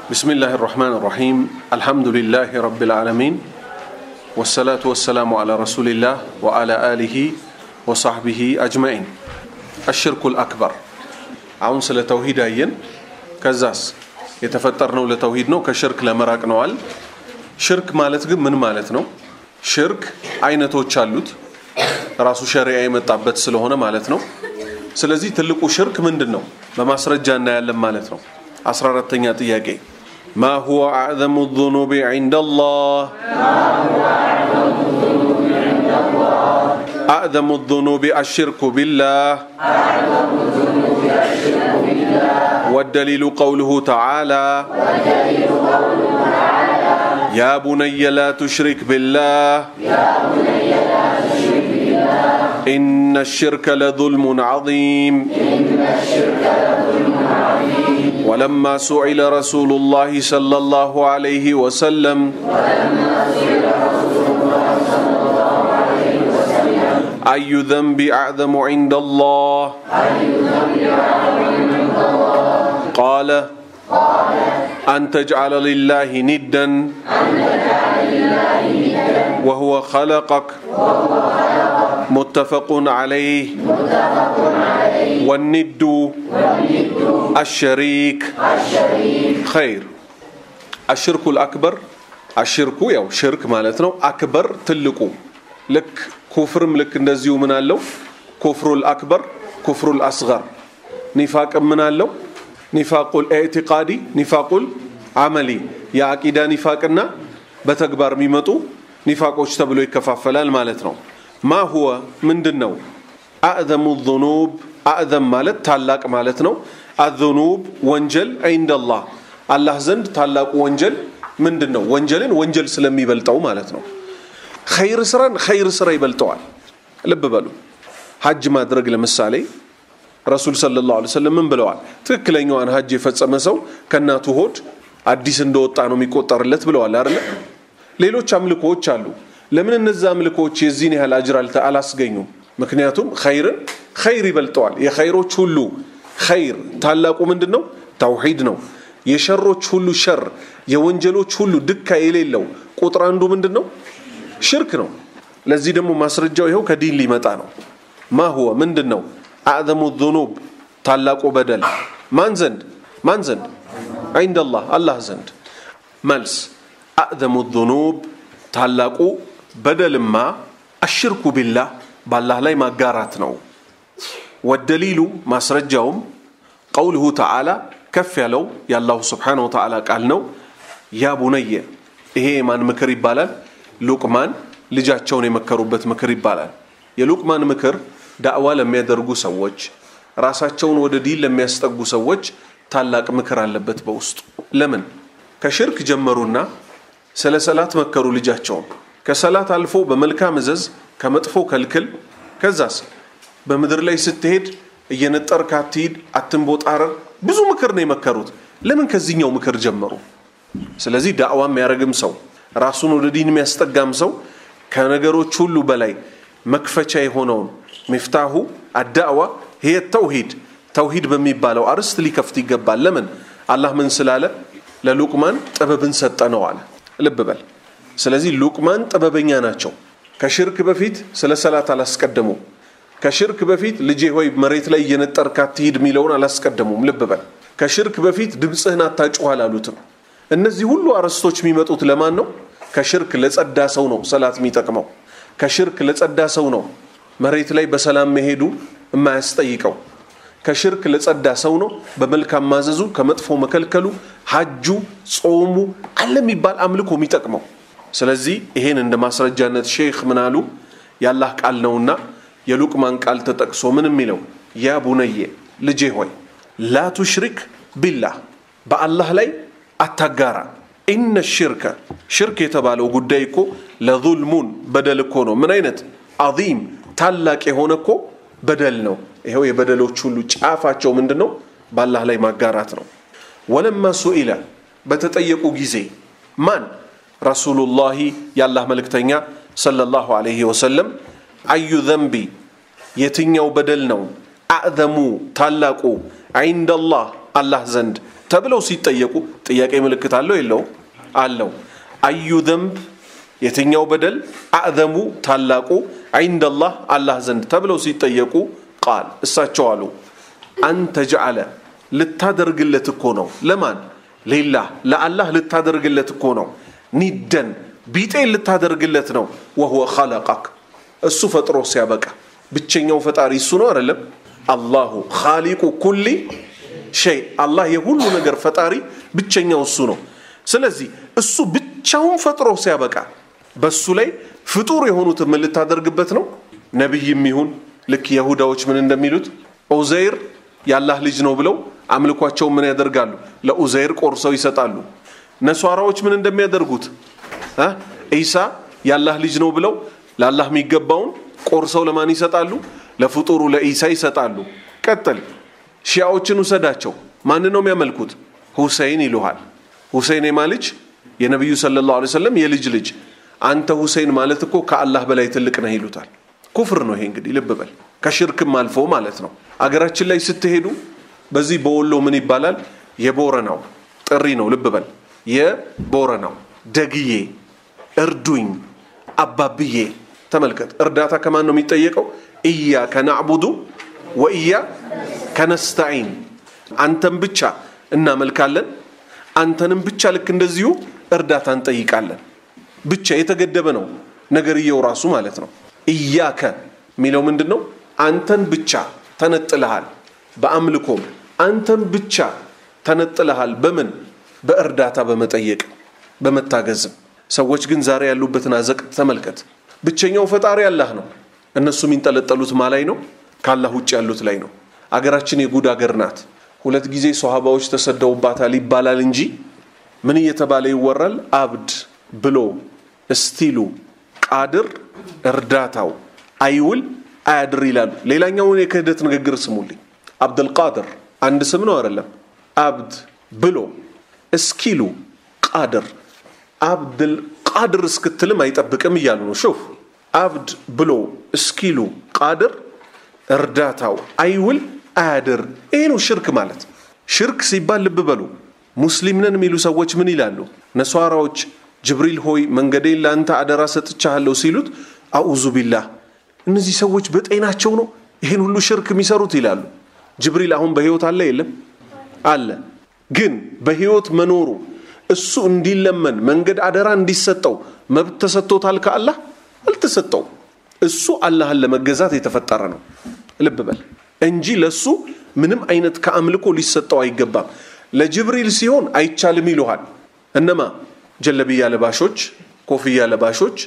بسم الله الرحمن الرحيم الحمد لله رب العالمين والصلاة والسلام على رسول الله وعلى آله وصحبه أجمعين الشرك الأكبر አሁን ስለ ተውሂድ አየን ከዛስ የተፈጠርነው ለተውሂድ ነው ከሽርክ ለመራቅ ነዋል ሽርክ ማለት ግን ምን ማለት ነው ሽርክ አይነቶች አሉት ራሱ ሸሪያ የመጣበት ስለሆነ ማለት ነው ስለዚህ ትልቁ ሽርክ ምንድን ነው በማስረጃ እናያለን ማለት ነው አስራ አራተኛ ጥያቄ ما هو أعظم الذنوب عند الله أعظم الذنوب الشرك بالله والدليل قوله تعالى يا بني لا تشرك بالله إن الشرك لظلم عظيم ولما سئل رسول الله صلى الله عليه وسلم أي ذنب أعظم عند الله قال أن تجعل لله ندا وهو خلقك متفق عليه والند الشريك خير الشرك الأكبر الشرك ያው ሽርክ ማለት ነው አክበር ትልቁ ልክ ኩፍርም ልክ እንደዚሁ ምን አለው ኩፍሩል አክበር ኩፍሩል አስገር ኒፋቅም ምን አለው ኒፋቁል ኢዕቲቃዲ ኒፋቁል አመሊ የአቂዳ ኒፋቅና በተግባር የሚመጡ ኒፋቆች ተብሎ ይከፋፈላል ማለት ነው ማ ሁወ ምንድን ነው አዕዘሙ ዙኑብ አዕዘም ማለት ታላቅ ማለት ነው አዙኑብ ወንጀል ዒንደላህ አላህ ዘንድ ታላቁ ወንጀል ምንድን ነው ወንጀልን ወንጀል ስለሚበልጠው ማለት ነው ኸይር ስራን ኸይር ስራ ይበልጠዋል ልብ በሉ ሀጅ ማድረግ ለምሳሌ ረሱል ሰለላሁ ዐለይሂ ወሰለም ምን ብለዋል ትክክለኛዋን ሀጅ የፈጸመ ሰው ከእናቱ ሆድ አዲስ እንደወጣ ነው የሚቆጠርለት ብለዋል አይደለ ሌሎች አምልኮዎች አሉ ለምን እነዚህ አምልኮዎች የዚህን ያህል አጅር አላስገኙም ምክንያቱም ኸይርን ኸይር ይበልጠዋል የኸይሮች ሁሉ ኸይር ታላቁ ምንድን ነው ተውሂድ ነው የሸሮች ሁሉ ሸር የወንጀሎች ሁሉ ድካ የሌለው ቁጥር አንዱ ምንድን ነው ሽርክ ነው ለዚህ ደግሞ ማስረጃው ይኸው ከዲን ሊመጣ ነው ማ ሁወ ምንድን ነው አዕዘሙ ዙኑብ ታላቁ በደል ማን ዘንድ ማን ዘንድ ዒንደላህ አላህ ዘንድ መልስ አዕዘሙ ዙኑብ ታላቁ በደልማ አሽርኩ ቢላህ በአላህ ላይ ማጋራት ነው ወደሊሉ ማስረጃውም ቀውልሁ ተዓላ ከፍ ያለው የአላሁ ስብሓነ ወተዓላ ቃል ነው ያ ቡነየ ይሄ የማን ምክር ይባላል ሉቅማን ልጃቸውን የመከሩበት ምክር ይባላል የሉቅማን ምክር ዳዕዋ ለሚያደርጉ ሰዎች ራሳቸውን ወደ ዲን ለሚያስጠጉ ሰዎች ታላቅ ምክር አለበት በውስጡ ለምን ከሽርክ ጀመሩና ስለ ሰላት መከሩ ልጃቸውን ከሰላት አልፎ በመልካም እዘዝ ከመጥፎ ከልክል ከዛስ በምድር ላይ ስትሄድ እየነጠርክ አትሂድ አትንቦጣረር ብዙ ምክር ነው የመከሩት ለምን ከዚህኛው ምክር ጀመሩ ስለዚህ ዳዕዋ የሚያደርግም ሰው ራሱን ወደ ዲን የሚያስጠጋም ሰው ከነገሮች ሁሉ በላይ መክፈቻ የሆነውን ሚፍታሁ አዳዕዋ ይሄ ተውሂድ ተውሂድ በሚባለው አርስት ሊከፍት ይገባል ለምን አላህ ምን ስላለ ለሉቅማን ጥበብን ሰጠ ነው አለ ልብ በል ስለዚህ ሉቅማን ጥበበኛ ናቸው ከሽርክ በፊት ስለ ሰላት አላስቀደሙ ከሽርክ በፊት ልጄ ሆይ መሬት ላይ እየነጠርክ አትሂድ የሚለውን አላስቀደሙም ልብ በል ከሽርክ በፊት ድምፅህን አታጩህ አላሉትም እነዚህ ሁሉ አርዕስቶች የሚመጡት ለማን ነው ከሽርክ ለጸዳ ሰው ነው ሰላት የሚጠቅመው ከሽርክ ለጸዳ ሰው ነው መሬት ላይ በሰላም መሄዱ የማያስጠይቀው ከሽርክ ለጸዳ ሰው ነው በመልካም ማዘዙ ከመጥፎ መከልከሉ ሀጁ ጾሙ አለ የሚባል አምልኮ የሚጠቅመው ስለዚህ ይሄን እንደ ማስረጃነት ሼክ ምን አሉ ያላህ ቃል ነውና የሉቅማን ቃል ተጠቅሶ ምን የሚለው ያ ቡነየ ልጄ ሆይ ላ ቱሽሪክ ቢላህ በአላህ ላይ አታጋራ ኢነ ሽርከ ሽርክ የተባለው ጉዳይ እኮ ለዙልሙን በደል እኮ ነው ምን አይነት አዚም ታላቅ የሆነ እኮ በደል ነው ይኸው የበደሎች ሁሉ ጫፋቸው ምንድን ነው በአላህ ላይ ማጋራት ነው ወለማ ሱኢለ በተጠየቁ ጊዜ ማን ረሱሉላሂ የአላህ መልእክተኛ ሰለላሁ ዐለይሂ ወሰለም አዩ ዘንቢ የትኛው በደል ነው አዕዘሙ ታላቁ ዒንደላህ አላህ ዘንድ ተብለው ሲጠየቁ ጥያቄ ምልክት አለው የለውም? አለው። አዩ ዘንብ የትኛው በደል አዕዘሙ ታላቁ ዐይንደላህ አላህ ዘንድ ተብለው ሲጠየቁ ቃል እሳቸው አሉ አንተ ጀዓለ ልታደርግለት እኮ ነው ለማን ሌላህ ለአላህ ልታደርግለት እኮ ነው ኒደን ቢጤን ልታደርግለት ነው ወሁወ ኸለቀክ እሱ ፈጥሮ ሲያበቃ ብቸኛው ፈጣሪ እሱ ነው አይደለም አላሁ ኻሊቁ ኩሊ ሸይ አላህ የሁሉ ነገር ፈጣሪ ብቸኛው እሱ ነው ስለዚህ እሱ ብቻውን ፈጥሮ ሲያበቃ በሱ ላይ ፍጡር የሆኑትን ምን ልታደርግበት ነው ነቢይም ይሁን ልክ የሁዳዎች ምን እንደሚሉት ዑዘይር የአላህ ልጅ ነው ብለው አምልኳቸው ምን ያደርጋሉ ለኡዘይር ቆርሰው ይሰጣሉ ነሷራዎች ምን እንደሚያደርጉት ኢሳ የአላህ ልጅ ነው ብለው ለአላህ የሚገባውን ቆርሰው ለማን ይሰጣሉ ለፍጡሩ ለኢሳ ይሰጣሉ ቀጥል ሺያዎችን ውሰዳቸው ማን ነው የሚያመልኩት ሁሴይን ይሉሃል ሁሴይን የማ ልጅ የነቢዩ ሰለላሁ ዐለይሂ ወሰለም የልጅ ልጅ አንተ ሁሴይን ማለት እኮ ከአላህ በላይ ትልቅ ነህ ይሉታል ኩፍር ነው ይሄ እንግዲህ ልብ በል ከሽርክም አልፎ ማለት ነው አገራችን ላይ ስትሄዱ በዚህ በወሎ ምን ይባላል የቦረናው ጥሪ ነው ልብ በል የቦረናው ደግዬ እርዱኝ አባብዬ ተመልከት እርዳታ ከማን ነው የሚጠየቀው እያ ከናዕቡዱ ወእያ ከነስተዒን አንተን ብቻ እናመልካለን አንተንም ብቻ ልክ እንደዚሁ እርዳታ እንጠይቃለን ብቻ የተገደበ ነው ነገርየው ራሱ ማለት ነው እያከ የሚለው ምንድን ነው አንተን ብቻ ተነጥልሃል በአምልኮም አንተን ብቻ ተነጥልሃል በምን በእርዳታ በመጠየቅ በመታገዝም ሰዎች ግን ዛሬ ያሉበትን አዘቅት ተመልከት ብቸኛው ፈጣሪ አላህ ነው እነሱ የሚንጠለጠሉት ማ ላይ ነው ከአላህ ውጭ ያሉት ላይ ነው አገራችን የጉድ አገር ናት ሁለት ጊዜ ሶሃባዎች ተሰደውባታል ይባላል እንጂ ምን እየተባለ ይወራል አብድ ብሎ እስቲሉ ቃድር እርዳታው አይውል አያድር ይላሉ ሌላኛውን የክህደት ንግግር ስሙልኝ አብድልቃድር አንድ ስም ነው አይደለም አብድ ብሎ እስኪሉ ቃድር አብድል ቃድር እስክትልም አይጠብቅም እያሉ ነው ሹፍ አብድ ብሎ እስኪሉ ቃድር እርዳታው አይውል አያድር ይሄ ነው ሽርክ ማለት ሽርክ ሲባል ልብ በሉ ሙስሊም ነን የሚሉ ሰዎች ምን ይላሉ ነሷራዎች ጅብሪል ሆይ መንገዴን ለአንተ አደራ ሰጥቻለሁ ሲሉት አዑዙ ቢላህ እነዚህ ሰዎች በጤናቸው ነው ይህን ሁሉ ሽርክ የሚሰሩት ይላሉ ጅብሪል አሁን በህይወት አለ የለም አለ ግን በህይወት መኖሩ እሱ እንዲለመን መንገድ አደራ እንዲሰጠው መብት ተሰጥቶታል ከአላህ አልተሰጠው እሱ አላህን ለመገዛት የተፈጠረ ነው ልብ በል እንጂ ለሱ ምንም አይነት ከአምልኮ ሊሰጠው አይገባም ለጅብሪል ሲሆን አይቻልም ይሉሃል እነማ ጀለብያ ለባሾች ኮፍያ ለባሾች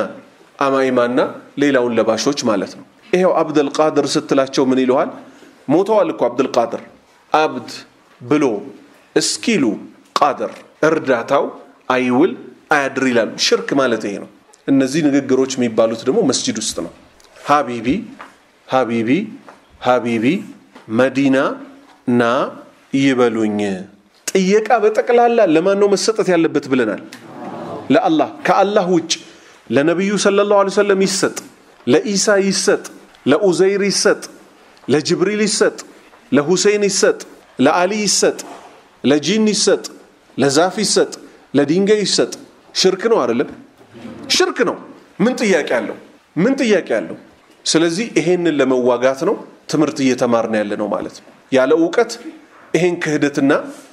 አማይማና ሌላውን ለባሾች ማለት ነው ይሄው አብደልቃድር ስትላቸው ምን ይለዋል ሞተዋል እኮ አብደልቃድር አብድ ብሎ እስኪሉ ቃድር እርዳታው አይውል አያድር ይላሉ ሽርክ ማለት ይሄ ነው እነዚህ ንግግሮች የሚባሉት ደግሞ መስጂድ ውስጥ ነው ሀቢቢ ሀቢቢ ሀቢቢ መዲና ና ይበሉኝ ጥየቃ በጠቅላላ ለማን ነው መሰጠት ያለበት ብለናል ለአላህ ከአላህ ውጭ ለነቢዩ ሰለላሁ ዐለይሂ ወሰለም ይሰጥ ለኢሳ ይሰጥ ለኡዘይር ይሰጥ ለጅብሪል ይሰጥ ለሁሴን ይሰጥ ለአሊ ይሰጥ ለጂን ይሰጥ ለዛፍ ይሰጥ ለድንጋይ ይሰጥ ሽርክ ነው አይደለም ሽርክ ነው ምን ጥያቄ አለው ምን ጥያቄ አለው ስለዚህ ይሄንን ለመዋጋት ነው ትምህርት እየተማርን ያለ ነው ማለት ነው ያለ እውቀት ይሄን ክህደትና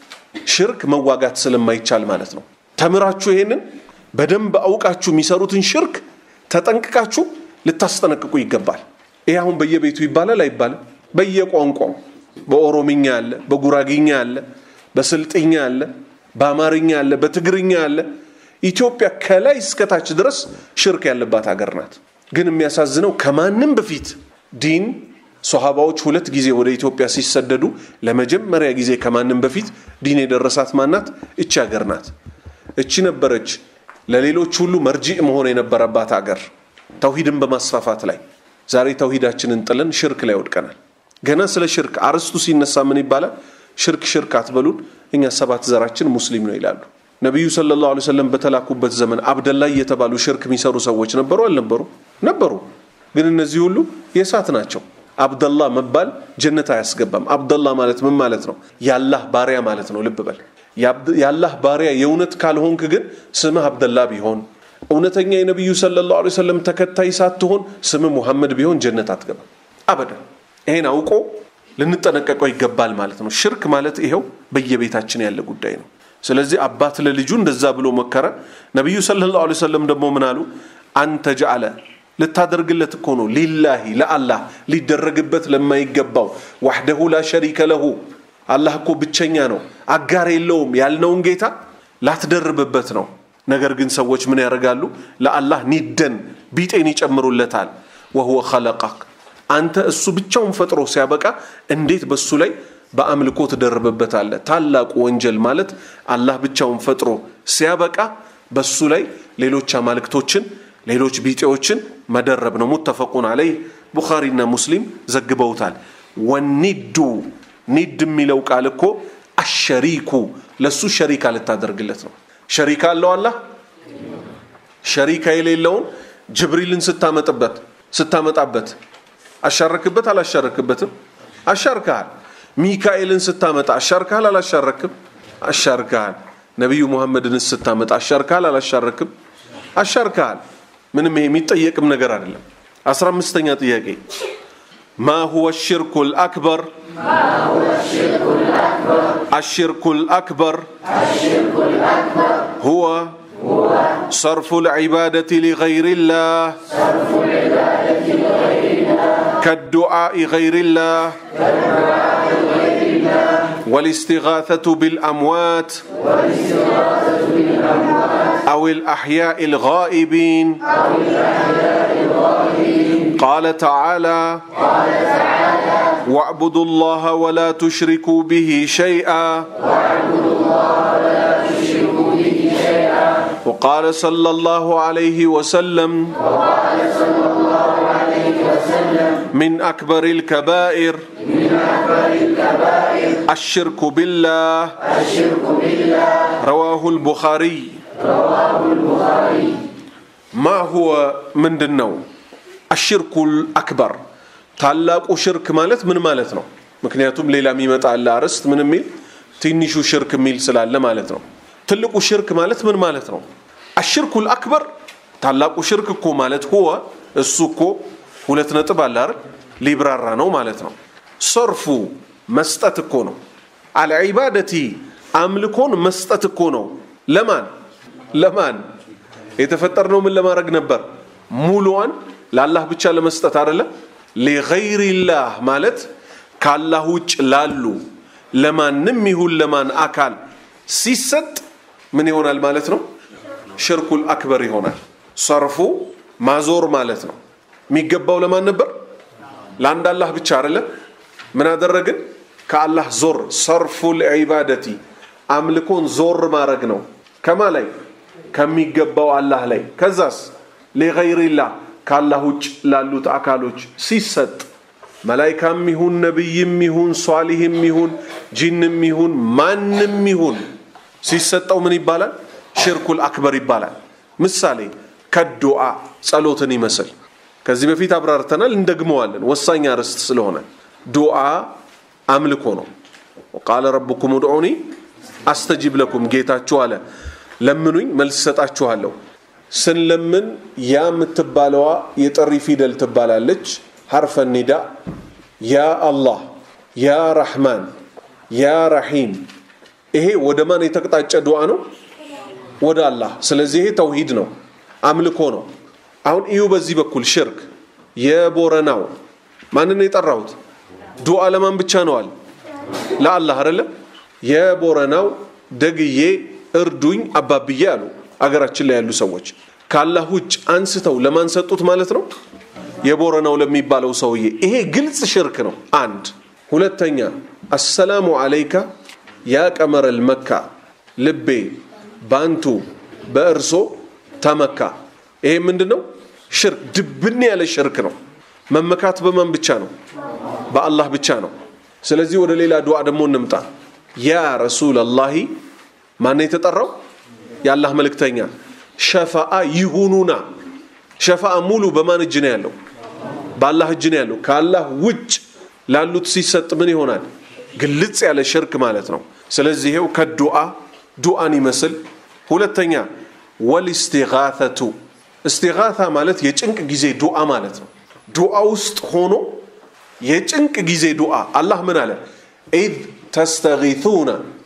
ሽርክ መዋጋት ስለማይቻል ማለት ነው ተምራችሁ ይሄንን በደንብ አውቃችሁ የሚሰሩትን ሽርክ ተጠንቅቃችሁ ልታስጠነቅቁ ይገባል ይህ አሁን በየቤቱ ይባላል አይባልም በየቋንቋው በኦሮምኛ አለ በጉራጊኛ አለ በስልጥኛ አለ በአማርኛ አለ በትግርኛ አለ ኢትዮጵያ ከላይ እስከታች ድረስ ሽርክ ያለባት ሀገር ናት ግን የሚያሳዝነው ከማንም በፊት ዲን ሶሃባዎች ሁለት ጊዜ ወደ ኢትዮጵያ ሲሰደዱ ለመጀመሪያ ጊዜ ከማንም በፊት ዲን የደረሳት ማናት እቺ ሀገር ናት እቺ ነበረች ለሌሎች ሁሉ መርጂዕ መሆን የነበረባት ሀገር ተውሂድን በማስፋፋት ላይ ዛሬ ተውሂዳችንን ጥለን ሽርክ ላይ ወድቀናል ገና ስለ ሽርክ አርስቱ ሲነሳ ምን ይባላል ሽርክ ሽርክ አትበሉን እኛ ሰባት ዘራችን ሙስሊም ነው ይላሉ ነቢዩ ሰለላሁ ዐለይሂ ወሰለም በተላኩበት ዘመን አብደላ የተባሉ ሽርክ የሚሰሩ ሰዎች ነበሩ አልነበሩ ነበሩ ግን እነዚህ ሁሉ የእሳት ናቸው አብደላ መባል ጀነት አያስገባም። አብደላ ማለት ምን ማለት ነው? ያላህ ባሪያ ማለት ነው። ልብ በል። ያላህ ባሪያ የእውነት ካልሆንክ ግን ስምህ አብደላ ቢሆን እውነተኛ የነቢዩ ሰለላሁ ዐለይሂ ወሰለም ተከታይ ሳትሆን ስምህ ሙሐመድ ቢሆን ጀነት አትገባም አበደን። ይሄን አውቆ ልንጠነቀቀው ይገባል ማለት ነው። ሽርክ ማለት ይኸው በየቤታችን ያለ ጉዳይ ነው። ስለዚህ አባት ለልጁ እንደዛ ብሎ መከረ። ነቢዩ ሰለላሁ ዐለይሂ ወሰለም ደግሞ ምን አሉ? አንተ ጀዓለ ልታደርግለት እኮ ነው ሊላሂ ለአላህ ሊደረግበት ለማይገባው ዋሕደሁ ላ ሸሪከ ለሁ አላህ እኮ ብቸኛ ነው አጋር የለውም ያልነውን ጌታ ላትደርብበት ነው። ነገር ግን ሰዎች ምን ያደርጋሉ? ለአላህ ኒደን ቢጤን ይጨምሩለታል። ወሁወ ኸለቀክ አንተ እሱ ብቻውን ፈጥሮ ሲያበቃ እንዴት በሱ ላይ በአምልኮ ትደርብበታለህ? ታላቁ ወንጀል ማለት አላህ ብቻውን ፈጥሮ ሲያበቃ በሱ ላይ ሌሎች አማልክቶችን ሌሎች ቢጤዎችን መደረብ ነው። ሙተፈቁን አለይህ ቡኻሪና ሙስሊም ዘግበውታል። ወኒዱ ኒድ የሚለው ቃል እኮ አሸሪኩ ለሱ ሸሪካ ልታደርግለት ነው። ሸሪካ አለው አላህ ሸሪካ የሌለውን ጅብሪልን ስታመጥበት ስታመጣበት አሻረክበት አላሻረክበትም? አሻርከሃል። ሚካኤልን ስታመጣ አሻርከሃል አላሻረክም? አሻርከሃል። ነቢዩ ሙሐመድን ስታመጣ አሻርከሃል አላሻረክም? አሻርከሃል። ምንም ይሄ የሚጠየቅም ነገር አይደለም። አስራ አምስተኛ ጥያቄ ማ ሁወ ሽርኩ ልአክበር الشرك الأكبر هو صرف العبادة لغير الله كالدعاء غير الله والاستغاثة بالأموات أو الأحياء الغائبين قال تعالى واعبدوا الله ولا تشركوا به شيئا وقال صلى الله عليه وسلم من أكبر الكبائر الشرك بالله رواه البخاري ما هو من دنو الشرك الأكبر ታላቁ ሽርክ ማለት ምን ማለት ነው? ምክንያቱም ሌላ የሚመጣ አለ አርዕስት ምን የሚል ትንሹ ሽርክ የሚል ስላለ ማለት ነው። ትልቁ ሽርክ ማለት ምን ማለት ነው? አሽርኩል አክበር ታላቁ ሽርክ እኮ ማለት ሁወ እሱ እኮ ሁለት ነጥብ አለ አይደል? ሊብራራ ነው ማለት ነው። ሰርፉ መስጠት እኮ ነው። አልዒባደቲ አምልኮን መስጠት እኮ ነው። ለማን ለማን የተፈጠርነው ምን ለማድረግ ነበር? ሙሉዋን ለአላህ ብቻ ለመስጠት አይደለም። ሊገይሪላህ ማለት ከአላህ ውጭ ላሉ ለማንም ይሁን ለማን አካል ሲሰጥ ምን ይሆናል ማለት ነው? ሽርኩል አክበር ይሆናል። ሰርፉ ማዞር ማለት ነው። የሚገባው ለማን ነበር? ለአንድ አላህ ብቻ አይደለም። ምን አደረግን? ከአላህ ዞር። ሰርፉል ዒባደቲ አምልኮን ዞር ማድረግ ነው። ከማ ላይ? ከሚገባው አላህ ላይ። ከዛስ ሊገይሪላህ ከአላህ ውጭ ላሉት አካሎች ሲሰጥ መላይካም ይሁን ነቢይም ይሁን ሷሊህም ይሁን ጂንም ይሁን ማንም ይሁን ሲሰጠው ምን ይባላል? ሽርኩል አክበር ይባላል። ምሳሌ ከዱዓ ጸሎትን ይመስል ከዚህ በፊት አብራርተናል፣ እንደግመዋለን። ወሳኝ አርዕስት ስለሆነ ዱዓ አምልኮ ነው። ቃለ ረቡኩም udዑኒ አስተጂብ ለኩም ጌታችሁ አለ ለምኑኝ መልስ ሰጣችኋለሁ። ስንለምን ያ የምትባለዋ የጥሪ ፊደል ትባላለች። ሐርፈ ኒዳ ያ አላህ፣ ያ ረሕማን፣ ያ ረሒም። ይሄ ወደ ማን የተቅጣጨ ዱዓ ነው? ወደ አላህ። ስለዚህ ይሄ ተውሂድ ነው፣ አምልኮ ነው። አሁን እዩ በዚህ በኩል ሽርክ የቦረናው ማንን የጠራሁት? ዱዓ ለማን ብቻ ነዋል? ለአላህ አይደለም። የቦረናው ደግዬ እርዱኝ አባብዬ አሉ አገራችን ላይ ያሉ ሰዎች ካላህ ውጭ አንስተው ለማን ሰጡት ማለት ነው? የቦረናው ለሚባለው ሰውዬ። ይሄ ግልጽ ሽርክ ነው። አንድ ሁለተኛ፣ አሰላሙ አለይካ ያ ቀመረል መካ ልቤ ባንቱ በእርሶ ተመካ። ይሄ ምንድን ነው? ሽርክ፣ ድብን ያለ ሽርክ ነው። መመካት በማን ብቻ ነው? በአላህ ብቻ ነው። ስለዚህ ወደ ሌላ ዱዓ ደግሞ እንምጣ። ያ ረሱለላሂ ማነው የተጠራው? የአላህ መልእክተኛ ሸፋአ ይሁኑና። ሸፋአ ሙሉ በማን እጅ ነው ያለው? በአላህ እጅ ነው ያለው። ከአላህ ውጭ ላሉት ሲሰጥ ምን ይሆናል? ግልጽ ያለ ሽርክ ማለት ነው። ስለዚህ ይሄው ከዱዓ ዱዓን ይመስል ሁለተኛ ወልስቲጋተቱ እስቲጋታ ማለት የጭንቅ ጊዜ ዱዓ ማለት ነው። ዱዓ ውስጥ ሆኖ የጭንቅ ጊዜ ዱዓ አላህ ምን አለ? ኢዝ ተስተጊቱነ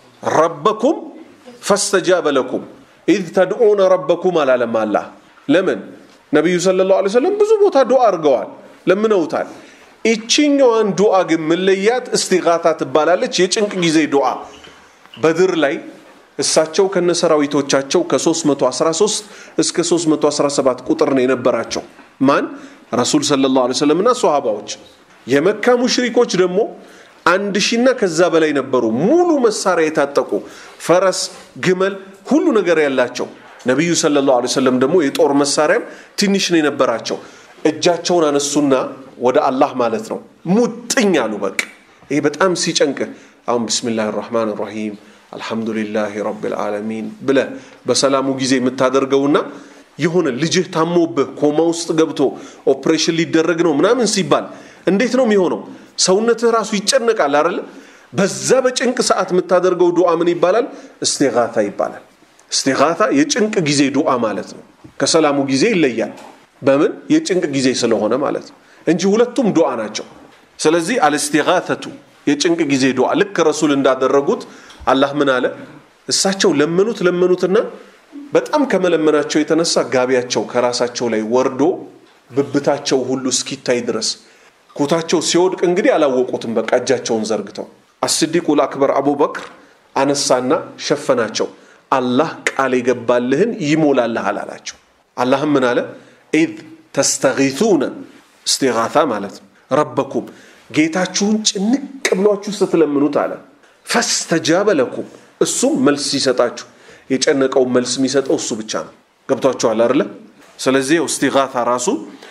ረበኩም ፈስተጃበ ለኩም ኢዝ ተድዑነ ረበኩም አላለም አላህ። ለምን ነቢዩ ሰለላሁ ዐለይሂ ወሰለም ብዙ ቦታ ዱዓ አድርገዋል፣ ለምነውታል። ይችኛዋን ዱዓ ግን ምለያት እስቲጋታ ትባላለች። የጭንቅ ጊዜ ዱዓ በድር ላይ እሳቸው ከነሰራዊቶቻቸው ከ313 እስከ 317 ቁጥር ነው የነበራቸው። ማን ረሱል ሰለላሁ ዐለይሂ ወሰለምና ሶሃባዎች። የመካ ሙሽሪኮች ደግሞ አንድ ሺና ከዛ በላይ ነበሩ። ሙሉ መሳሪያ የታጠቁ ፈረስ፣ ግመል፣ ሁሉ ነገር ያላቸው። ነቢዩ ሰለላሁ ዐለይሂ ወሰለም ደግሞ የጦር መሳሪያም ትንሽ ነው የነበራቸው። እጃቸውን አነሱና ወደ አላህ ማለት ነው ሙጥኝ አሉ። በቃ ይሄ በጣም ሲጨንቅህ አሁን ቢስሚላህ ራህማን ራሂም አልሐምዱሊላህ ረብል ዓለሚን ብለህ በሰላሙ ጊዜ የምታደርገውና የሆነ ልጅህ ታሞብህ ኮማ ውስጥ ገብቶ ኦፕሬሽን ሊደረግ ነው ምናምን ሲባል እንዴት ነው የሚሆነው? ሰውነትህ ራሱ ይጨነቃል አይደለ? በዛ በጭንቅ ሰዓት የምታደርገው ዱዓ ምን ይባላል? እስቲጋታ ይባላል። እስቲጋታ የጭንቅ ጊዜ ዱዓ ማለት ነው። ከሰላሙ ጊዜ ይለያል። በምን የጭንቅ ጊዜ ስለሆነ ማለት ነው እንጂ ሁለቱም ዱዓ ናቸው። ስለዚህ አልስቲጋተቱ የጭንቅ ጊዜ ዱዓ ልክ ረሱል እንዳደረጉት አላህ ምን አለ? እሳቸው ለመኑት ለመኑትና በጣም ከመለመናቸው የተነሳ ጋቢያቸው ከራሳቸው ላይ ወርዶ ብብታቸው ሁሉ እስኪታይ ድረስ ኩታቸው ሲወድቅ እንግዲህ አላወቁትም። በቃ እጃቸውን ዘርግተው አስዲቁል አክበር አቡበክር አነሳና ሸፈናቸው። አላህ ቃል የገባልህን ይሞላልሃል አላቸው። አላህም ምን አለ? ኢዝ ተስተጊቱነ እስቲጋታ ማለት ነው። ረበኩም ጌታችሁን ጭንቅ ብሏችሁ ስትለምኑት አለ ፈስተጃበ ለኩም እሱም መልስ ሲሰጣችሁ የጨነቀውን መልስ የሚሰጠው እሱ ብቻ ነው። ገብቷችኋል አይደለ? ስለዚህ እስቲጋታ ራሱ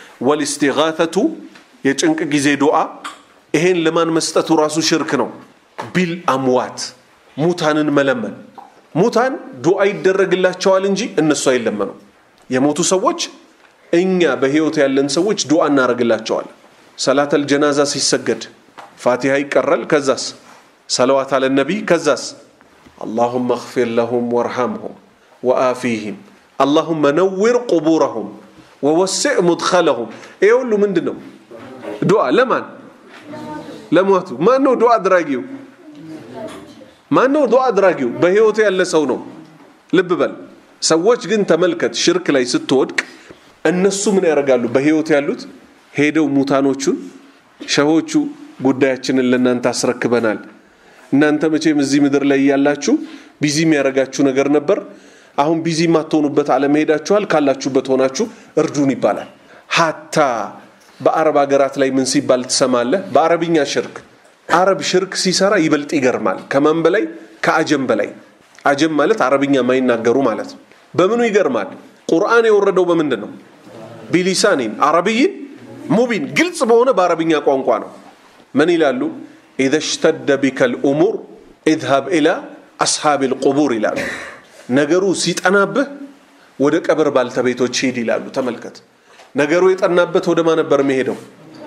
ወልስቲጋተቱ የጭንቅ ጊዜ ዱዓ ይሄን ለማን መስጠቱ ራሱ ሽርክ ነው። ቢል አምዋት ሙታንን መለመን ሙታን ዱዓ ይደረግላቸዋል እንጂ እነሱ አይለመኑም። የሞቱ ሰዎች እኛ በህይወት ያለን ሰዎች ዱዓ እናደርግላቸዋለን። ሰላተል ጀናዛ ሲሰገድ ፋቲሃ ይቀራል። ከዛስ ሰለዋት አለ ነቢይ ከዛስ አላሁመ እግፊር ለሁም ወርሐምሁም ወአፊህም አላሁመ ነዊር ቁቡረሁም ወወስዕ ሙድኸለሁም ይሄ ሁሉ ምንድን ነው ዱዓ ለማን ለሞቱ ማን ነው ዱዓ አድራጊው ማን ነው ዱዓ አድራጊው በህይወቱ ያለ ሰው ነው ልብ በል ሰዎች ግን ተመልከት ሽርክ ላይ ስትወድቅ እነሱ ምን ያደርጋሉ በህይወት ያሉት ሄደው ሙታኖቹን ሸሆቹ ጉዳያችንን ለእናንተ አስረክበናል እናንተ መቼም እዚህ ምድር ላይ ያላችሁ ቢዚ የሚያደርጋችሁ ነገር ነበር አሁን ቢዚ የማትሆኑበት አለም ሄዳችኋል ካላችሁበት ሆናችሁ እርዱን ይባላል ሀታ በአረብ ሀገራት ላይ ምን ሲባል ትሰማለህ በአረብኛ ሽርክ አረብ ሽርክ ሲሰራ ይበልጥ ይገርማል ከማን በላይ ከአጀም በላይ አጀም ማለት አረብኛ የማይናገሩ ማለት ነው በምኑ ይገርማል ቁርአን የወረደው በምንድን ነው ቢሊሳኒን አረብይን ሙቢን ግልጽ በሆነ በአረብኛ ቋንቋ ነው ምን ይላሉ ኢዘ ሽተደ ቢከ ልእሙር ኢዝሃብ ኢላ አስሓብ ልቁቡር ይላሉ ነገሩ ሲጠናብህ ወደ ቀብር ባልተቤቶች ሂድ ይላሉ ተመልከት ነገሩ የጠናበት ወደ ማ ነበር የሚሄደው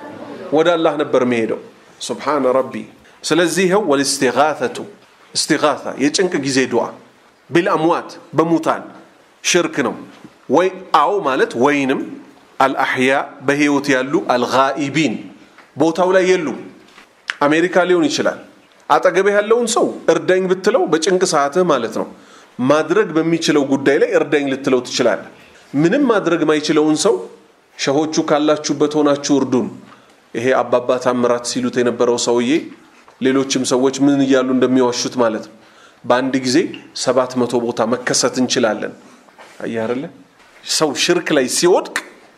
ወደ አላህ ነበር የሚሄደው ሱብሓነ ረቢ ስለዚህ ይኸው ወልስቲጋተቱ እስቲጋታ የጭንቅ ጊዜ ዱዓ ቢልአምዋት በሙታን ሽርክ ነው ወይ አው ማለት ወይንም አልአሕያ በህይወት ያሉ አልጋኢቢን ቦታው ላይ የሉ አሜሪካ ሊሆን ይችላል አጠገቤ ያለውን ሰው እርዳኝ ብትለው በጭንቅ ሰዓትህ ማለት ነው ማድረግ በሚችለው ጉዳይ ላይ እርዳኝ ልትለው ትችላለህ ምንም ማድረግ ማይችለውን ሰው ሸሆቹ ካላችሁበት ሆናችሁ እርዱን ይሄ አባባ ታምራት ሲሉት የነበረው ሰውዬ ሌሎችም ሰዎች ምን እያሉ እንደሚዋሹት ማለት ነው በአንድ ጊዜ ሰባት መቶ ቦታ መከሰት እንችላለን አያርለ ሰው ሽርክ ላይ ሲወድቅ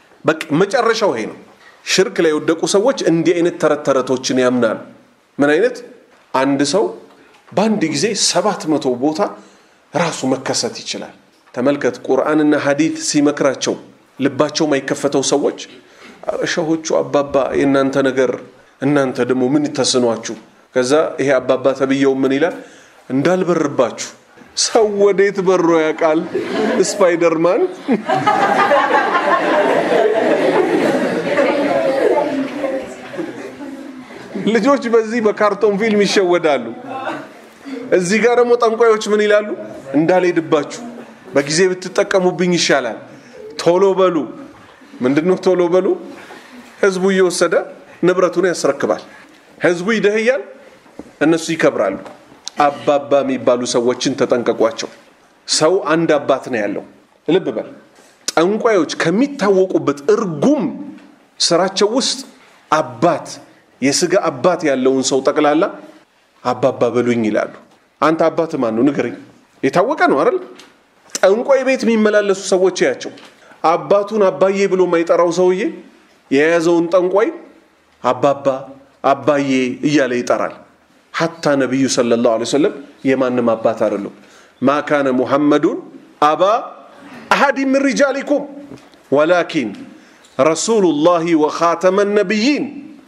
መጨረሻው ይሄ ነው ሽርክ ላይ የወደቁ ሰዎች እንዲህ አይነት ተረት ተረቶችን ያምናሉ ምን አይነት አንድ ሰው በአንድ ጊዜ ሰባት መቶ ቦታ ራሱ መከሰት ይችላል ተመልከት ቁርአንና ሀዲት ሲመክራቸው ልባቸው ማይከፈተው ሰዎች ሸሆቹ አባባ የእናንተ ነገር እናንተ ደግሞ ምን ተስኗችሁ ከዛ ይሄ አባባ ተብየው ምን ይላል እንዳልበርባችሁ ሰው ወዴት በሮ ያውቃል ስፓይደርማን ልጆች በዚህ በካርቶን ፊልም ይሸወዳሉ። እዚህ ጋር ደግሞ ጠንቋዮች ምን ይላሉ? እንዳልሄድባችሁ በጊዜ ብትጠቀሙብኝ ይሻላል፣ ቶሎ በሉ። ምንድነው ቶሎ በሉ? ህዝቡ እየወሰደ ንብረቱን ያስረክባል። ህዝቡ ይደህያል፣ እነሱ ይከብራሉ። አባባ የሚባሉ ሰዎችን ተጠንቀቋቸው። ሰው አንድ አባት ነው ያለው። ልብ በል። ጠንቋዮች ከሚታወቁበት እርጉም ስራቸው ውስጥ አባት የስጋ አባት ያለውን ሰው ጠቅላላ አባባ በሉኝ ይላሉ። አንተ አባት ማን ነው ንገረኝ። የታወቀ ነው አይደል? ጠንቋይ ቤት የሚመላለሱ ሰዎች ያቸው አባቱን አባዬ ብሎ የማይጠራው ሰውዬ የያዘውን ጠንቋይ አባባ አባዬ እያለ ይጠራል። ሐታ ነቢዩ ሰለላሁ ዐለይሂ ወሰለም የማንም አባት አይደሉም። ማ ካነ ሙሐመዱን አባ አሐድ ምን ሪጃሊኩም ወላኪን ረሱሉላሂ ወኻተመ ነቢይን።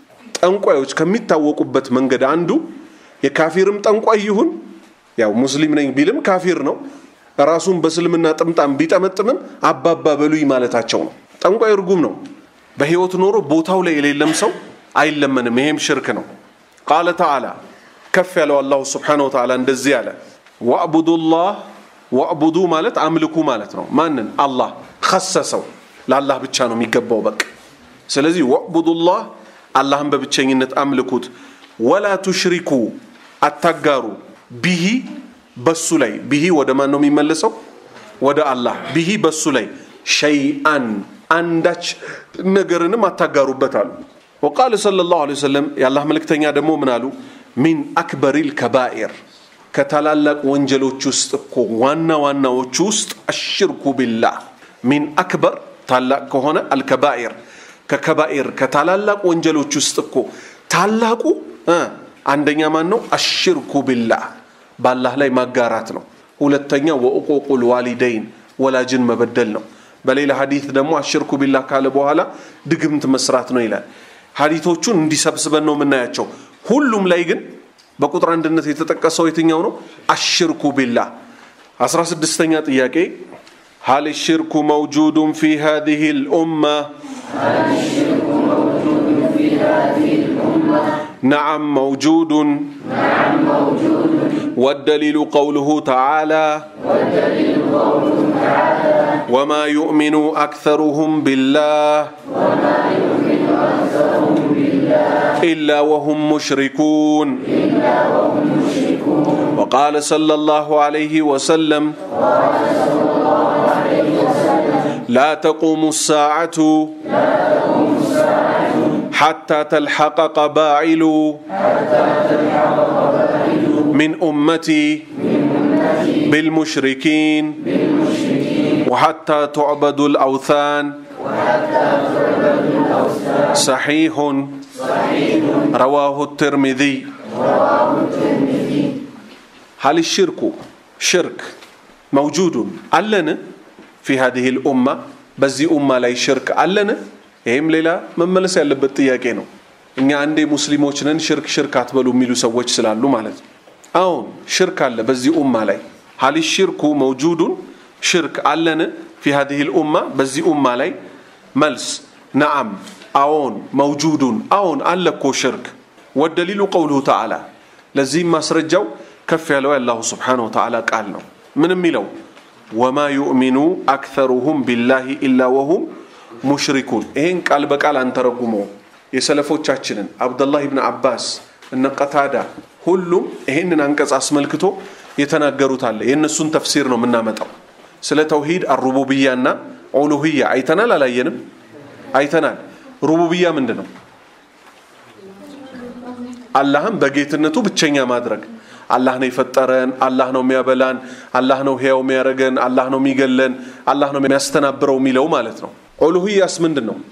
ጠንቋዮች ከሚታወቁበት መንገድ አንዱ የካፊርም ጠንቋይ ይሁን ያው ሙስሊም ነኝ ቢልም ካፊር ነው። ራሱን በእስልምና ጥምጣም ቢጠመጥምም አባባ በሉኝ ማለታቸው ነው። ጠንቋይ እርጉም ነው። በህይወት ኖሮ ቦታው ላይ የሌለም ሰው አይለመንም። ይሄም ሽርክ ነው። ቃለ ተዓላ ከፍ ያለው አላሁ ስብሓነሁ ወተዓላ እንደዚህ አለ፣ ወዕቡዱላህ ወዕቡዱ ማለት አምልኩ ማለት ነው። ማንን? አላህ ከሰሰው ለአላህ ብቻ ነው የሚገባው በቅ ስለዚህ ወዕቡዱላህ አላህን በብቸኝነት አምልኩት፣ ወላ ቱሽሪኩ አታጋሩ፣ ቢሂ በሱ ላይ ቢሂ ወደ ማን ነው የሚመለሰው? ወደ አላህ ቢሂ በሱ ላይ ሸይአን አንዳች ነገርንም አታጋሩበት አሉ። ወቃለ ሰለላሁ ዐለይሂ ወሰለም የአላህ መልእክተኛ ደግሞ ምን አሉ? ሚን አክበሪል ከባኢር ከታላላቅ ወንጀሎች ውስጥ እኮ ዋና ዋናዎቹ ውስጥ አሽርኩ ቢላህ ሚን አክበር ታላቅ ከሆነ አልከባኢር ከከባኢር ከታላላቅ ወንጀሎች ውስጥ እኮ ታላቁ አንደኛ ማን ነው? አሽርኩ ቢላህ በአላህ ላይ ማጋራት ነው። ሁለተኛ ወእቁቁል ዋሊደይን ወላጅን መበደል ነው። በሌላ ሀዲት ደግሞ አሽርኩ ቢላህ ካለ በኋላ ድግምት መስራት ነው ይላል። ሀዲቶቹን እንዲሰብስበን ነው የምናያቸው። ሁሉም ላይ ግን በቁጥር አንድነት የተጠቀሰው የትኛው ነው? አሽርኩ ቢላህ። አስራ ስድስተኛ ጥያቄ ሀል ሽርኩ መውጁዱን ፊ ሃዚህ ልኡማ نعم موجود والدليل قوله تعالى وما يؤمن أكثرهم بالله إلا وهم مشركون وقال صلى الله عليه وسلم لا تقوم الساعة حتى تلحق قبائل من أمتي بالمشركين وحتى تعبد الأوثان صحيح رواه الترمذي هل الشرك شرك موجود ألن في هذه الأمة بزي أمة لا شرك ألن ይህም ሌላ መመለስ ያለበት ጥያቄ ነው። እኛ አንዴ ሙስሊሞች ነን ሽርክ ሽርክ አትበሉ የሚሉ ሰዎች ስላሉ ማለት ነው። አሁን ሽርክ አለ በዚህ ኡማ ላይ ሀሊ ሽርኩ መውጁዱን ሽርክ አለን ፊ ሀዲህ ልኡማ በዚህ ኡማ ላይ መልስ ነዓም አዎን መውጁዱን አዎን አለ እኮ ሽርክ ወደሊሉ ቀውሉሁ ተዓላ ለዚህም ማስረጃው ከፍ ያለው የአላሁ ስብሓነሁ ወተዓላ ቃል ነው ምን የሚለው ወማ ዩእሚኑ አክተሩሁም ቢላሂ ኢላ ወሁም ሙሽሪኩን ይሄን ቃል በቃል አንተረጉመው የሰለፎቻችንን አብደላህ ብን አባስ እነ ቀታዳ ሁሉም ይሄንን አንቀጽ አስመልክቶ የተናገሩት አለ የእነሱን ተፍሲር ነው የምናመጣው ስለ ተውሂድ አሩቡብያና ኡሉህያ አይተናል አላየንም አይተናል ሩቡብያ ምንድን ነው አላህም በጌትነቱ ብቸኛ ማድረግ አላህ ነው የፈጠረን አላህ ነው የሚያበላን አላህ ነው ህያው የሚያደርገን አላህ ነው የሚገለን አላህ ነው የሚያስተናብረው የሚለው ማለት ነው ኡሉህያስ ምንድን ነው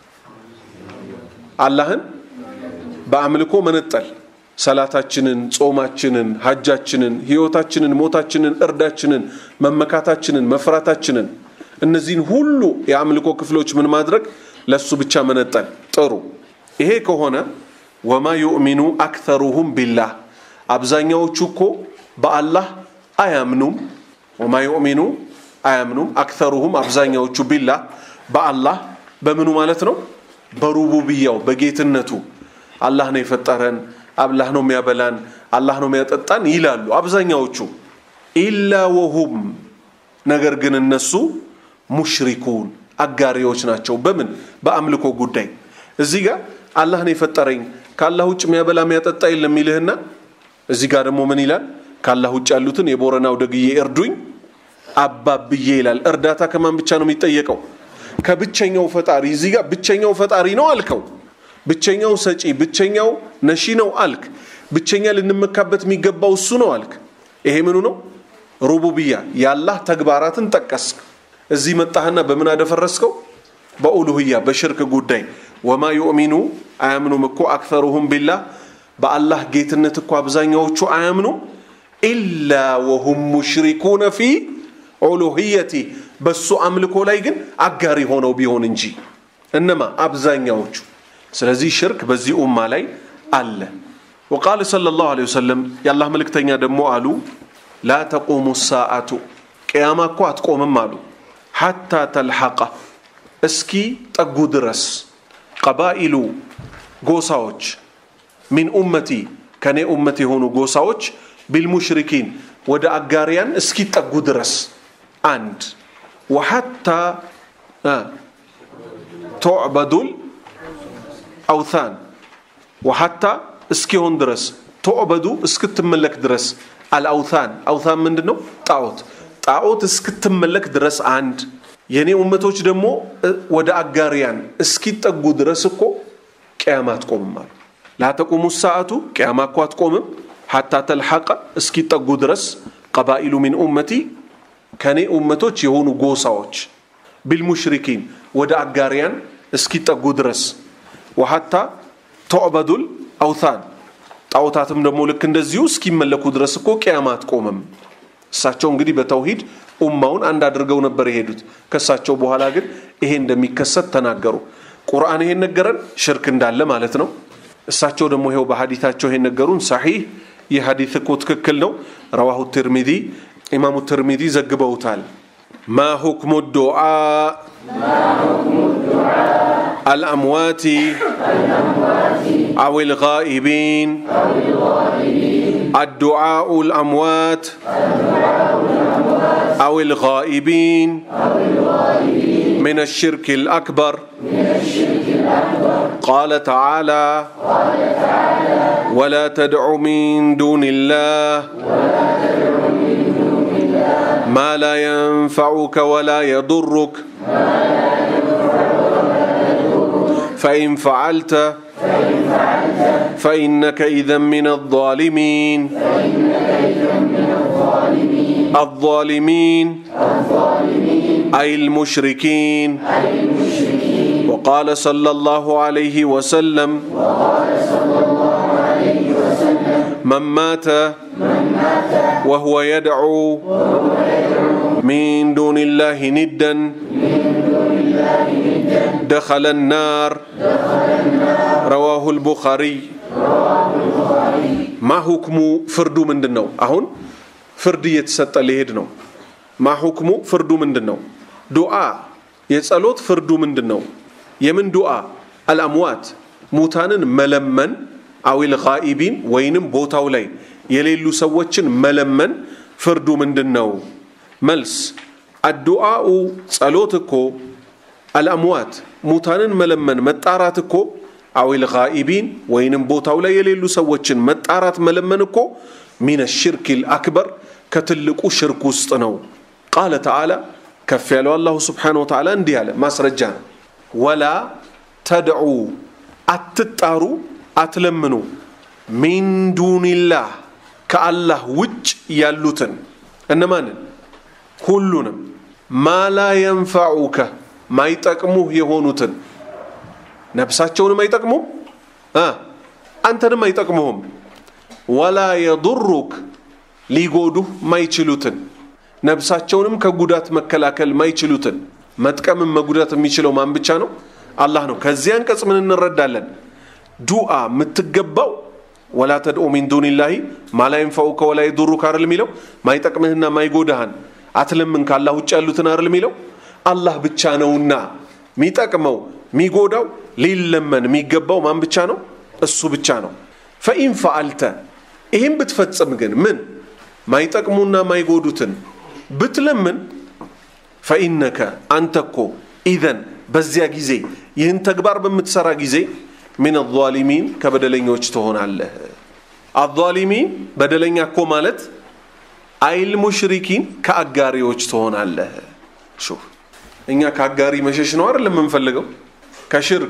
አላህን በአምልኮ መነጠል ሰላታችንን ጾማችንን ሀጃችንን ህይወታችንን ሞታችንን እርዳችንን መመካታችንን መፍራታችንን እነዚህን ሁሉ የአምልኮ ክፍሎች ምን ማድረግ ለሱ ብቻ መነጠል ጥሩ ይሄ ከሆነ ወማ ዩእሚኑ አክተሩሁም ቢላህ አብዛኛዎቹ እኮ በአላህ አያምኑም ወማ ዩእሚኑ አያምኑም አክተሩሁም አብዛኛዎቹ ቢላህ በአላህ በምኑ ማለት ነው በሩቡብያው በጌትነቱ አላህ ነው የፈጠረን፣ አላህ ነው የሚያበላን፣ አላህ ነው የሚያጠጣን ይላሉ አብዛኛዎቹ። ኢላ ወሁም ነገር ግን እነሱ ሙሽሪኩን አጋሪዎች ናቸው። በምን በአምልኮ ጉዳይ። እዚህ ጋር አላህ ነው የፈጠረኝ ከአላህ ውጭ የሚያበላ የሚያጠጣ የለም ይልህና እዚህ ጋር ደግሞ ምን ይላል? ከአላህ ውጭ ያሉትን የቦረናው ደግዬ እርዱኝ አባብዬ ይላል። እርዳታ ከማን ብቻ ነው የሚጠየቀው? ከብቸኛው ፈጣሪ። እዚህ ጋር ብቸኛው ፈጣሪ ነው አልከው። ብቸኛው ሰጪ፣ ብቸኛው ነሺ ነው አልክ። ብቸኛ ልንመካበት የሚገባው እሱ ነው አልክ። ይሄ ምኑ ነው? ሩቡብያ የአላህ ተግባራትን ጠቀስክ። እዚህ መጣህና በምን አደፈረስከው? በኡሉህያ በሽርክ ጉዳይ ወማ ዩእሚኑ አያምኑም እኮ አክተሩሁም ቢላህ በአላህ ጌትነት እኮ አብዛኛዎቹ አያምኑም ኢላ ወሁም ሙሽሪኩነ ፊ ኡሉህየቲ በሱ አምልኮ ላይ ግን አጋሪ ሆነው ቢሆን እንጂ እነማ አብዛኛዎቹ። ስለዚህ ሽርክ በዚህ ኡማ ላይ አለ። ወቃለ ሰለላሁ ዐለይሂ ወሰለም የአላህ መልእክተኛ ደግሞ አሉ ላ ተቁሙ ሳአቱ ቅያማ እኮ አትቆምም አሉ ሐታ ተልሐቀ እስኪ ጠጉ ድረስ ቀባኢሉ ጎሳዎች ሚን ኡመቲ ከኔ ኡመት የሆኑ ጎሳዎች ቢልሙሽሪኪን ወደ አጋሪያን እስኪጠጉ ድረስ አንድ ወሐታ ቱዕበዱል አውታን ወሐታ እስኪሆን ድረስ ቱዕበዱ እስክትመለክ ድረስ አልአውታን አውታን ምንድን ነው? ጣዖት ጣዖት እስክትመለክ ድረስ አንድ የእኔ ኡመቶች ደግሞ ወደ አጋሪያን እስኪጠጉ ድረስ እኮ ቅያማ አትቆምም አሉ። ላተቁሙ ሰዓቱ ቅያማ እኮ አትቆምም ሐታ ተልሐቀ እስኪጠጉ ድረስ ቀባኢሉ ሚን ኡመቲ ከኔ ኡመቶች የሆኑ ጎሳዎች ቢልሙሽሪኪን ወደ አጋሪያን እስኪጠጉ ድረስ ወሐታ ቱዕበዱል አውታን ጣዖታትም ደግሞ ልክ እንደዚሁ እስኪመለኩ ድረስ እኮ ቅያማ አትቆምም። እሳቸው እንግዲህ በተውሂድ ኡማውን አንድ አድርገው ነበር የሄዱት። ከእሳቸው በኋላ ግን ይሄ እንደሚከሰት ተናገሩ። ቁርአን ይሄን ነገረን፣ ሽርክ እንዳለ ማለት ነው። እሳቸው ደግሞ ይሄው በሀዲታቸው ይሄን ነገሩን። ሰሒህ ይህ ሀዲት እኮ ትክክል ነው። ረዋሁ ትርሚዚ ኢማሙ ትርሚዚ ዘግበውታል። ማ ሁክሙ ዱዓ አልአምዋቲ አው ልጋኢቢን الدعاء الأموات أو الغائبين من الشرك الأكبر قال تعالى ولا تدع من دون الله ما لا ينفعك ولا يضرك فإن فعلت فإنك إذا من الظالمين الظالمين أي المشركين وقال صلى الله عليه وسلم من مات وهو يدعو من دون الله ندا دخل النار رواه البخاري ማ ሁክሙ ፍርዱ ምንድን ነው? አሁን ፍርድ እየተሰጠ ሊሄድ ነው። ማ ሁክሙ ፍርዱ ምንድን ነው? ዱዓ የጸሎት ፍርዱ ምንድን ነው? የምን ዱዓ? አልአምዋት ሙታንን መለመን አዊል ጋኢቢን ወይንም ቦታው ላይ የሌሉ ሰዎችን መለመን ፍርዱ ምንድን ነው? መልስ አዱዓኡ ጸሎት እኮ አልአምዋት ሙታንን መለመን መጣራት እኮ አዊል ጋኢቢን ወይንም ቦታው ላይ የሌሉ ሰዎችን መጣራት መለመን እኮ ሚነ ሽርክ ልአክበር ከትልቁ ሽርክ ውስጥ ነው። ቃለ ተዓላ ከፍ ያለው አላሁ ስብሓነሁ ወተዓላ እንዲህ አለ፣ ማስረጃ ነው። ወላ ተድዑ አትጣሩ፣ አትለምኑ ሚን ዱኒላህ ከአላህ ውጭ ያሉትን እነማንን? ሁሉንም ማላ የንፈዑከ ማይጠቅሙህ የሆኑትን ነፍሳቸውንም አይጠቅሙም አንተንም አይጠቅሙህም። ወላ የዱሩክ ሊጎዱህ ማይችሉትን ነፍሳቸውንም ከጉዳት መከላከል ማይችሉትን መጥቀምን መጉዳት የሚችለው ማን ብቻ ነው? አላህ ነው። ከዚህ አንቀጽ ምን እንረዳለን? ዱዓ የምትገባው ወላ ተድኡ ሚን ዱኒላሂ ማላ የንፈዑከ ወላ የዱሩክ አይደል የሚለው ማይጠቅምህና ማይጎዳህን አትለምን ከአላህ ውጭ ያሉትን አይደል የሚለው አላህ ብቻ ነውና የሚጠቅመው የሚጎዳው ሊለመን የሚገባው ማን ብቻ ነው? እሱ ብቻ ነው ፈኢን ፈአልተ ይህም ብትፈጽም ግን ምን ማይጠቅሙና ማይጎዱትን ብትለምን ፈኢነከ አንተ እኮ ኢዘን በዚያ ጊዜ ይህን ተግባር በምትሰራ ጊዜ ሚን አዛሊሚን ከበደለኞች ትሆናለህ አዛሊሚን በደለኛ እኮ ማለት አይል ሙሽሪኪን ከአጋሪዎች ትሆናለህ ሹፍ እኛ ከአጋሪ መሸሽ ነው አይደል የምንፈልገው ከሽርክ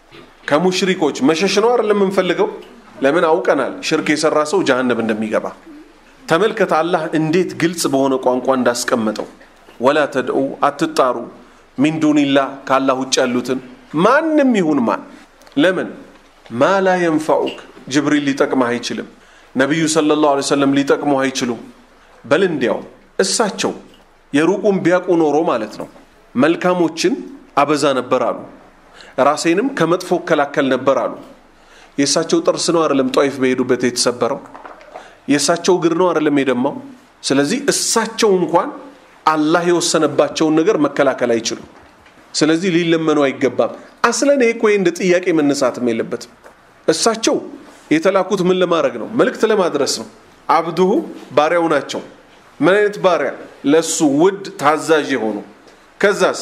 ከሙሽሪኮች መሸሽ ነው አይደል የምንፈልገው ለምን አውቀናል ሽርክ የሰራ ሰው ጀሃነብ እንደሚገባ ተመልከት አላህ እንዴት ግልጽ በሆነ ቋንቋ እንዳስቀመጠው ወላ ተድዑ አትጣሩ ሚን ዱኒላህ ከአላህ ውጭ ያሉትን ማንም ይሁን ማን ለምን ማ ላ የንፈዑክ ጅብሪል ሊጠቅመህ አይችልም ነቢዩ ሰለላሁ ዐለይሂ ወሰለም ሊጠቅሙህ አይችሉም በል እንዲያው እሳቸው የሩቁን ቢያውቁ ኖሮ ማለት ነው መልካሞችን አበዛ ነበር አሉ ራሴንም ከመጥፎ እከላከል ነበር አሉ የእሳቸው ጥርስ ነው አይደለም ጧይፍ በሄዱበት የተሰበረው የእሳቸው እግር ነው አይደለም የደማው ስለዚህ እሳቸው እንኳን አላህ የወሰነባቸውን ነገር መከላከል አይችሉም ስለዚህ ሊለመኑ አይገባም አስለን ይሄ እኮ እንደ ጥያቄ መነሳትም የለበትም እሳቸው የተላኩት ምን ለማድረግ ነው መልእክት ለማድረስ ነው አብዱሁ ባሪያው ናቸው ምን አይነት ባሪያ ለሱ ውድ ታዛዥ የሆኑ ከዛስ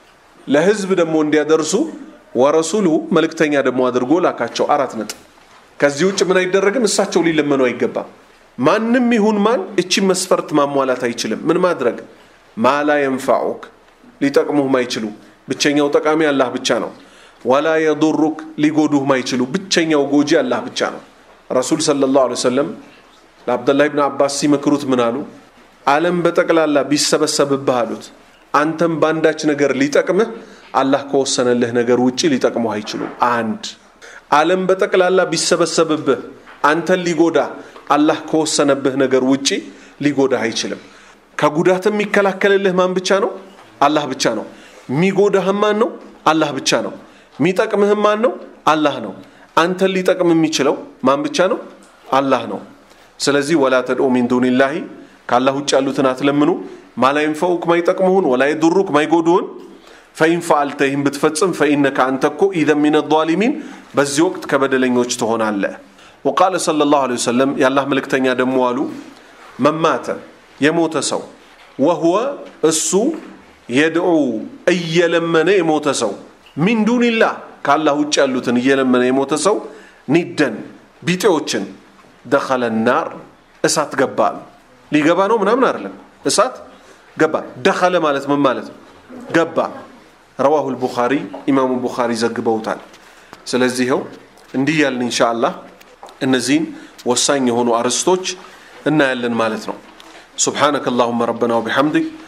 ለህዝብ ደግሞ እንዲያደርሱ ወረሱሉ መልእክተኛ ደግሞ አድርጎ ላካቸው አራት ነጥብ ከዚህ ውጭ ምን አይደረግም እሳቸው ሊለመኑ አይገባም ማንም ይሁን ማን እቺ መስፈርት ማሟላት አይችልም ምን ማድረግ ማላ የንፋዑክ ሊጠቅሙህ ማይችሉ ብቸኛው ጠቃሚ አላህ ብቻ ነው ወላ የዱሩክ ሊጎዱህ ማይችሉ ብቸኛው ጎጂ አላህ ብቻ ነው ረሱል ሰለላሁ ዐለይሂ ወሰለም ለአብደላህ ብን አባስ ሲመክሩት ምን አሉ ዓለም በጠቅላላ ቢሰበሰብብህ አሉት አንተም በአንዳች ነገር ሊጠቅምህ አላህ ከወሰነልህ ነገር ውጭ ሊጠቅሙህ አይችሉም አንድ ዓለም በጠቅላላ ቢሰበሰብብህ አንተን ሊጎዳ አላህ ከወሰነብህ ነገር ውጪ ሊጎዳህ አይችልም ከጉዳት የሚከላከልልህ ማን ብቻ ነው አላህ ብቻ ነው የሚጎዳህም ማን ነው አላህ ብቻ ነው የሚጠቅምህም ማን ነው አላህ ነው አንተን ሊጠቅም የሚችለው ማን ብቻ ነው አላህ ነው ስለዚህ ወላ ተድኡ ሚን ዱኒላሂ ከአላህ ውጭ ያሉትን አትለምኑ ማላ ይንፈውክ ማይጠቅሙህን ወላ የዱሩክ ማይጎዱህን ፈኢን ፈአልተ ይህን ብትፈጽም ፈኢነከ አንተ እኮ ኢዘን ሚን ዛሊሚን በዚህ ወቅት ከበደለኞች ትሆናለህ ወቃለ صلى الله عليه وسلم የአላህ መልእክተኛ ደግሞ አሉ መማተ የሞተ ሰው ወህወ እሱ የድዑ እየለመነ የሞተ ሰው ሚን ዱኒላህ ከአላህ ውጭ ያሉትን እየለመነ የሞተ ሰው ኒደን ቢጤዎችን ደኸለ ናር እሳት ገባ ሊገባ ነው ምናምን አይደለም እሳት ገባ ደኸለ ማለት ምን ማለት ነው ገባ ረዋሁ ልቡኻሪ ኢማሙ ቡኻሪ ዘግበውታል ስለዚህ ይኸው እንዲህ ያልን እንሻ አላህ እነዚህን ወሳኝ የሆኑ አርዕስቶች እናያለን ማለት ነው سبحانك اللهم ربنا وبحمدك